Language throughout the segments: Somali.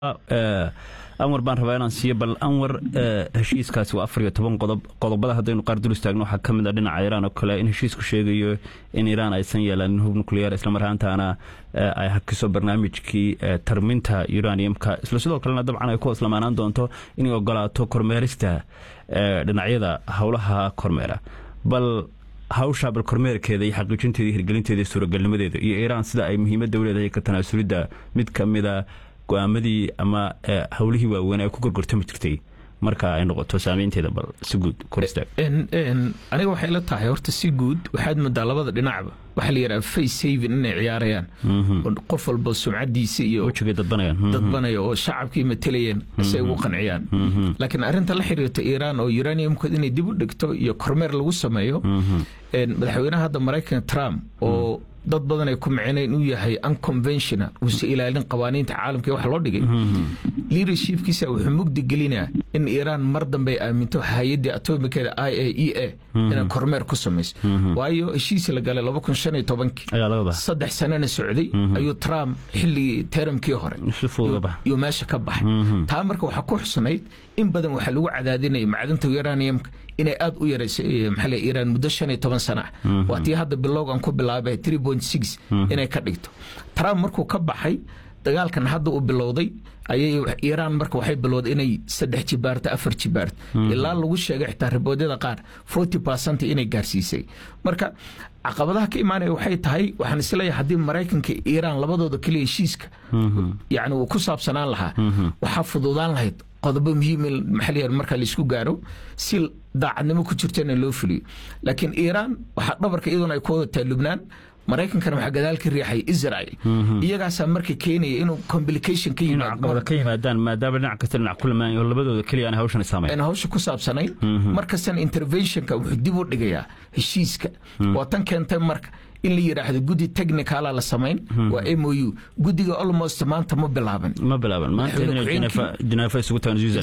anwar baan rabaa inaan siiyo bal anwar heshiiskaasi waa afar iyo toban qodob qodobada haddaynu qaar dul istaagno waxaa ka mid a dhinaca iiraan oo kale in heshiisku sheegayo in iiraan aysan yeelanin hub nuclear islamar ahaantaana ay hakiso barnaamijkii tarminta uraniumka isla sidoo kalena dabcan ay ku hoslamaanaan doonto inay ogolaato kormeerista dhinacyada howlaha kormeera bal hawsha bal kormeerkeeda iyo xaqiijinteeda iyo hirgelinteeda iyo suuragalnimadeeda iyo iiraan sida ay muhiimadda u leedahay ka tanaasulidda mid ka mida go-aamadii ama howlihii waaweyn ay ku gorgortami jirtay marka ay noqoto saameynteeda bal si guud kor istaag aniga waxay la tahay horta si guud waxaad moodaa labada dhinacba waxaa la yidhaha face saving inay ciyaarayaan qof walba sumcadiisa iyo wejigay dadbanayaan dadbanaya oo shacabkii matalayeen si ay ugu qanciyaan laakiin arrinta la xiriirta iiraan oo uraniumkood inay dib u dhigto iyo kormeer lagu sameeyo madaxweynaha hadda maraykanka trump oo dad badan ay ku micneen inuu yahay unconventional uusa ilaalin qawaaniinta caalamka wax loo dhigay leadershipkiisa wuxuu mugdi gelinaa in iiraan mar dambe ay aaminto hay-addii atomikeeda i a e a inay kormeer ku samayso waayo heshiisi la galay laba kun shan iyo tobankii saddex sanana socday ayuu trump xilligii teramkii hore yuu meesha ka baxay taa marka waxaa ku xusnayd in badan waxaa lagu cadaadinaya macdanta uraniumka inay aad u yarayso maxaa iiraan muddo shan iyo toban sana ah waa tii hadda bilowgan ku bilaabay three point six inay ka dhigto trump markuu ka baxay dagaalkan hadda uu bilowday ayay iiraan marka waxay bilowday inay saddex jibaarto afar jibaarto ilaa lagu sheegay xitaa riboodyada qaar forty percent inay gaarsiisay marka caqabadaha ka imaanaya waxay tahay waxaan isleeyahay haddii maraykanka iiraan labadooda keliya heshiiska yacni uu ku saabsanaan lahaa waxaa fududaan lahayd qodobo muhiim maxaa la marka laisku gaaro si daacadnimo ku jirtana loo fuliyo laakiin iiraan waxaa dhabarka iyaduna ay ku wadataa lubnaan maraykankana waxaa gadaal ka riixaya israel iyagaasaa marka keenaya inuu complication ka yimaado ka yimaadaan maadaama dhinac kasta dhinac ku lamaan oo labadooda keliya aan hawshan saamayn aan hawsha ku saabsanayn markastana interventionka wuxuu dib u dhigayaa heshiiska waa tan keentay marka in la yidhaahdo guddi technicala la samayn waa m o u guddiga almost maanta ma bilaaban ma bilaaban maanta isugu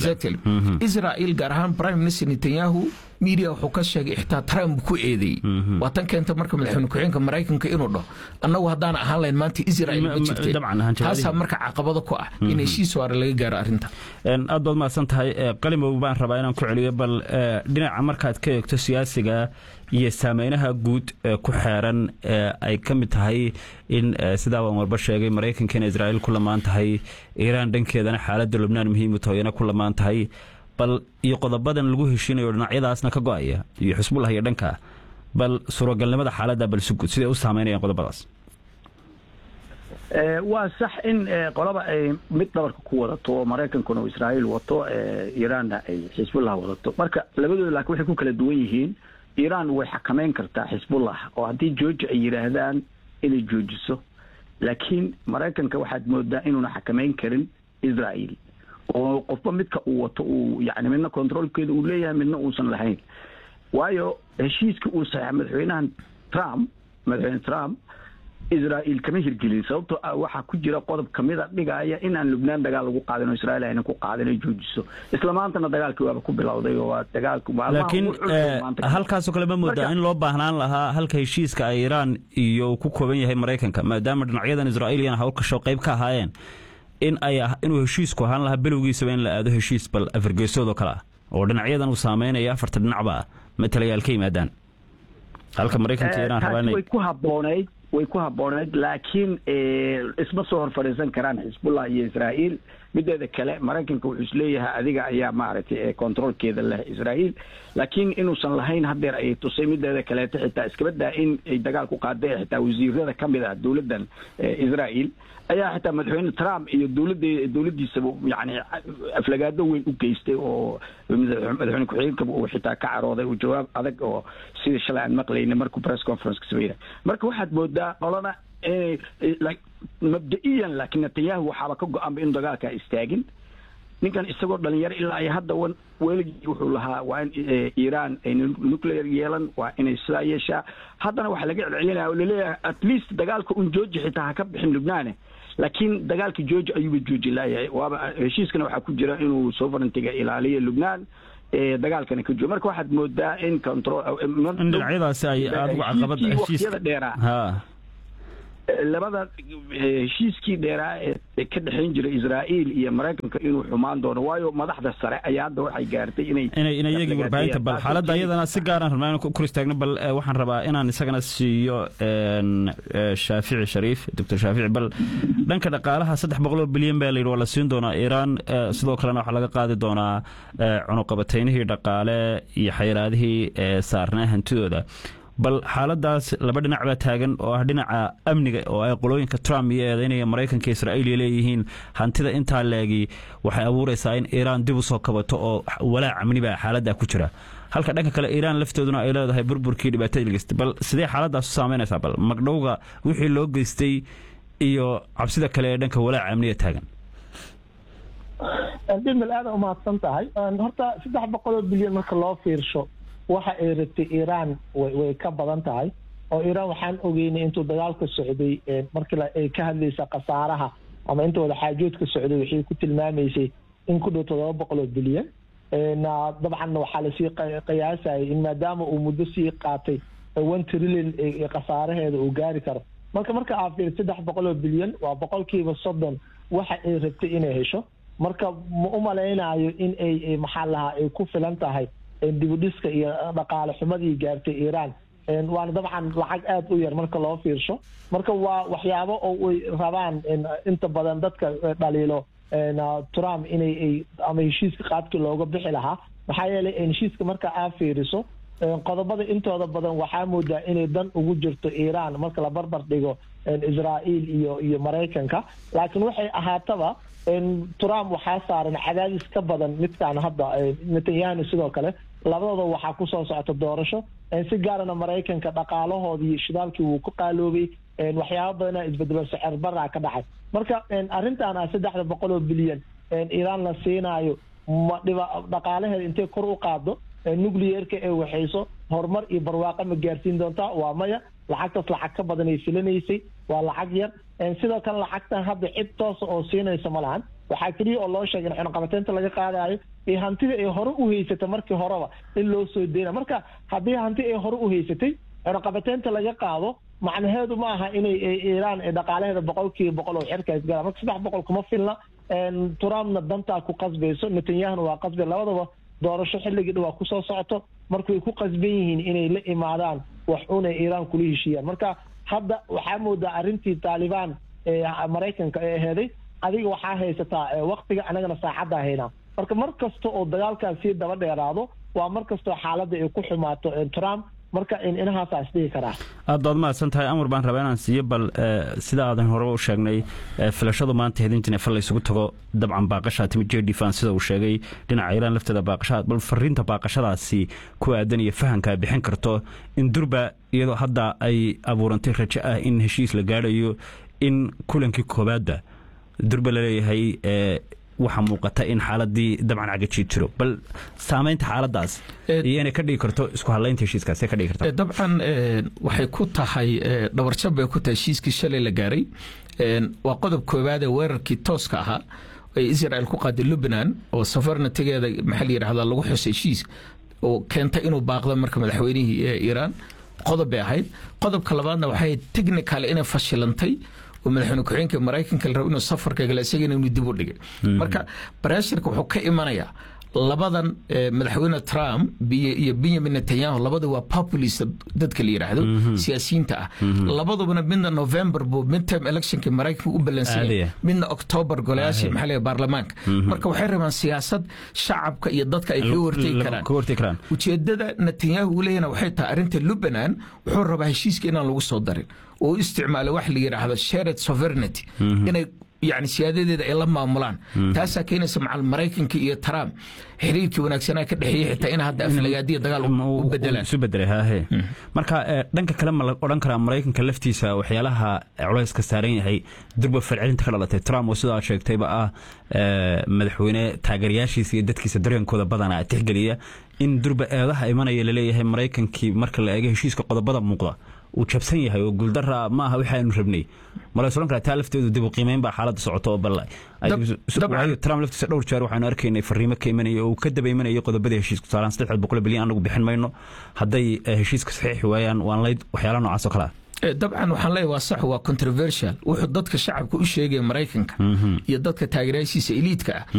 tagan israel gaar ahaan prime minister netanyahu media wuxuu ka sheegay xitaa trump ku eedeeyey waa tan keenta marka madaxweyne ku-xigeenka maraykanka inuu dhaho annagu haddaan ahaan lahayn maanta israel ma jirteen taasaa marka caqabado ku ah in heshiis waare laga gaaro arrinta aad baad mahadsan tahay qalimow baan rabaa inaan ku celiyo bal dhinaca markaad ka eegto siyaasiga iyo saameynaha guud ee ku xeeran ay ka mid tahay in sidaa waan warba sheegay maraykanka in israa'iil ku lamaan tahay iiraan dhankeedana xaaladda lubnaan muhiimu tahoyana ku lamaan tahay bal iyo qodobadan lagu heshiinayo dhinacyadaasna ka go-aya iyo xusbullah iyo dhanka bal suuragalnimada xaaladda bal si guud siday u saameynayaan qodobadaas waa sax in qolaba ay mid dhabarka ku wadato oo maraykankuna uu israa'iil wato iiraanna ay xisbullah wadato marka labadooda laakiin waxay ku kala duwan yihiin iiraan way xakameyn kartaa xisbullah oo haddii georgia ay yidhaahdaan inay joojiso laakiin maraykanka waxaad moodaa inuuna xakameyn karin israa'iil oo qofba midka uu wato uu yani midna controolkeeda uu leeyahay midna uusan lahayn waayo heshiiska uu saxeexa madaxweynahan trump madaxweyne trump israa'iil kama hirgelin sababtoo ah waxaa ku jira qodob kamida dhigaya in aan lubnaan dagaal lagu qaadin oo israa'iil ayna ku qaadin ay joojiso isla maantana dagaalkii waaba ku bilowday oo waa dagaalka laakiin halkaasoo kale ma moodaa in loo baahnaan lahaa halka heshiiska ay iiraan iyo ku kooban yahay maraykanka maadaama dhinacyadan israa'iiliyana hawlkasho qayb ka ahaayeen in ay inuu heshiisku ahaan lahaa bilowgiisaba in la aado heshiis bal afargeesoodoo kale ah oo dhinacyadan uu saameynaya afarta dhinacba ah matalayaal ka yimaadaan halka maraykanka iiraan rabaa way ku haboonayd way ku habbooneyd laakiin isma soo hor fadhiisan karaan xisbullah iyo israa'iil mideeda kale maraykanka wuxuu isleeyahay adiga ayaa maaragtay controolkeeda leh israa'iil laakiin inuusan lahayn hadeer ayay tusay mideeda kaleeto xitaa iskabadaa in ay dagaal ku qaaday xitaa wasiirada ka mid ah dowladdan israa'iil ayaa xitaa madaxweyne trump iyo dowladda dowladdiisaba yani aflagaado weyn u geystay oo madaxweyne ku-xigeenkaba uu xitaa ka carooday uu jawaab adag oo sidii shalay aan maqlayna markuu press conference ka sameynay marka waxaad moodaa qolana mabda-iyan laakiin netanyahu waxaaba ka go-anba in dagaalkaa istaagin ninkan isagoo dhalinyaro ilaa iyo hadda weligii wuxuu lahaa waa in iiraan ay nuclear yeelan waa inay sidaa yeeshaa haddana waxaa laga celcelinaya oo laleeyahay at least dagaalka un jooji xitaa ha ka bixin lubnaane laakiin dagaalka jooji ayuuba jooji laayahay waaba heshiiskana waxaa ku jira inuu sovereigntiga ilaaliyo lubnaan dagaalkana ka joogo marka waxaad moodaa in control in dhinacyadaasi ay aada uga caqabada waqtiyada dheeraa labada heshiiskii dheeraa ee ka dhexayn jiray israa'iil iyo maraykanka inuu xumaan doono waayo madaxda sare ayaa hadda waxay gaartay inay inay iyagii warbaahinta bal xaaladda iyadana si gaaraan rabnaa inaan kor istaagno bal waxaan rabaa inaan isagana siiyo shaafici shariif doctor shaafici bal dhanka dhaqaalaha saddex boqol oo bilyan baa layidhi waa la siin doonaa iiraan sidoo kalena waxaa laga qaadi doonaa cunuqabataynihii dhaqaale iyo xayiraadihii saarnaa hantidooda bal xaaladaas laba dhinac baa taagan oo ah dhinaca amniga oo ay qolooyinka trump iyo eedaynaya maraykanka israa'iil leeyihiin hantida intaa leegi waxay abuuraysaa in iiraan dib u soo kabato oo walaac amni baa xaaladdaa ku jira halka dhanka kale iiraan laftooduna ay leedahay burburkii dhibaatada geystay bal sidee xaaladaas u saameynaysaa bal magdhowga wixii loo geystay iyo cabsida kale ee dhanka walaaca amniga taagan dimil aada umahadsan tahay horta saddex boqoloo bilyan marka loo fiirsho waxa ay rabtay iiraan way ka badan tahay oo iiraan waxaan ogeynay intuu dagaalka socday markii ay ka hadlaysa khasaaraha ama inta wada xaajoodka socday waxay ku tilmaamaysay in ku dhow todoba boqol oo bilyan dabcanna waxaa lasii qiyaasayay in maadaama uu muddo sii qaatay one trillion khasaaraheeda uu gaari karo marka marka aa fiir saddex boqol oo bilyan waa boqolkiiba soddon waxa ay rabtay inay hesho marka ma u malaynayo in ay maxaa lahaa ay ku filan tahay dibudhiska iyo dhaqaale xumadii gaartay iiraan waana dabcan lacag aada u yar marka loo fiirsho marka waa waxyaabo oo ay rabaan inta badan dadka dhaliilo trump inay ama heshiiska qaabkii looga bixi lahaa maxaa yeelay heshiiska marka aa fiiriso qodobada intooda badan waxaa moodaa inay dan ugu jirto iiraan marka la barbar dhigo israa'iil iyo iyo maraykanka laakiin waxay ahaataba trump waxaa saaran cadaadis ka badan midkaan hadda netanyahana sidoo kale labadooda waxaa kusoo socota doorasho si gaarana maraykanka dhaqaalahoodii shidaalkii wuu ku qaaloobay waxyaaba badana isbedelo secer baraa ka dhacay marka arrintan ah saddexda boqol oo bilyan iiraan la siinaayo ma dhiba dhaqaalaheeda intay kor u qaado nucleerka ee waxayso horumar iyo barwaaqo ma gaarsiin doontaa waa maya lacagtaas lacag ka badan ay filanaysay waa lacag yar sidoo kale lacagtan hadda cid toosa oo siinaysa ma lahan waxaa keliya oo loo sheegay in xunqabateynta laga qaadayo iyo hantida ay hore u haysatay markii horeba in loo soo deyna marka haddii hanti ay hore u haysatay xunqabateynta laga qaado macnaheedu ma aha inay iiraan dhaqaalaheeda boqolkiiba boqol oo xirka isgala marka saddex boqol kuma filna trumpna dantaa ku qasbayso netanyahuna waa qasbay labadaba doorasho xilligii dhawaa kusoo socoto marka way ku qasban yihiin inay la imaadaan wax una iiraan kula heshiiyaan marka hadda waxaa moodaa arrintii taalibaan ee maraykanka ee aheeday adiga waxaa haysataa waktiga anagana saacaddaa haynaa marka mar kasta oo dagaalkaas sii daba dheeraado waa mar kastoo xaaladda ay ku xumaato trump marka inahaasa isdhihi karaa aad baad mahadsan tahay amar baan rabaa inaan siiyo bal sida aadan horeba u sheegnay filashadu maanta hedintin fal laysugu tago dabcan baaqashaa timi j d fan sida uu sheegay dhinaca iiraan lafteeda baaqashaa bal fariinta baaqashadaasi ku aadan iyo fahamka bixin karto in durba iyadoo hadda ay abuurantay rajo ah in heshiis la gaadhayo in kulankii koobaadba durba laleeyahay waxaa muuqata in xaaladii dabcan cagajiid jiro bal saamaynta xaaladaas iyo inay ka dhigi karto isku hadlaynta heshiiskaas ka dhigi karta dabcan waxay ku tahay dhabarjab bay ku tahay heshiiskii shalay la gaaray waa qodob koowaad ee weerarkii tooska ahaa ee israel ku qaaday lubnan oo safarnatigeeda maxaa la yidhahdaa lagu xusay heshiis oo keentay inuu baaqdo marka madaxweynihii iiraan qodob bay ahayd qodobka labaadna waxay technical inay fashilantay oo madaxweyne ku-xigeenka maraykanka la rabo inuu safarka gala isagana inuu dib u dhigay marka bareesharka wuxuu ka imanayaa labadan madaxweyne trump iyo benyamin netanyahu labada waa populist dadka la yidhaahdo siyaasiyiinta ah labadubana midna november buu midterm electionka maraykanka u ballansanyay midna october golayaasha maxaa leeyahay baarlamaanka marka waxay rabaan siyaasad shacabka iyo dadka ay kaga hortegi karaan ujeedada netanyahu uu leeyahna waxay tahay arrinta lubnan wuxuu rabaa heshiiska inaan lagu soo darin oo u isticmaalo wax la yidhaahdo shared sovereignty inay yani siyaadadeeda ay la maamulaan taasaa keenaysa macal maraykanka iyo trump xiriirkii wanaagsanaa ka dhexeeyey xitaa in hadda aflagaadiya dagaal u bedelaan isu bedelay haahe marka dhanka kale ma la odhan karaa maraykanka laftiisa waxyaalaha culayska saaran yahay durba falcelinta ka dhalatay trump oo sidaa sheegtayba ah madaxweyne taageerayaashiisa iyo dadkiisa dareenkooda badana tixgeliya in durba eedaha imanaya laleeyahay maraykankii marka la eego heshiiska qodobada muuqda uu jabsan yahay oo guuldara ma aha wixi aynu rabnay mala odhan karaa taa lafteedu dib u qiimeyn baa xaaladda socoto oo bal trump laftiisa dhowr jeer waxaanu arkaynay fariimo ka imanaya oo uu ka daba imanaya qodobadii heshiiska tusaalaan saddex boqol bilyan anagu bixin mayno hadday heshiiska saxiixi waayaan waan layd waxyaala noocaas oo kale ah dabcan waxaan leeyahay waa sax waa controversial wuxuu dadka shacabka u sheegaya maraykanka iyo dadka taageerayaashiisa eliidka ah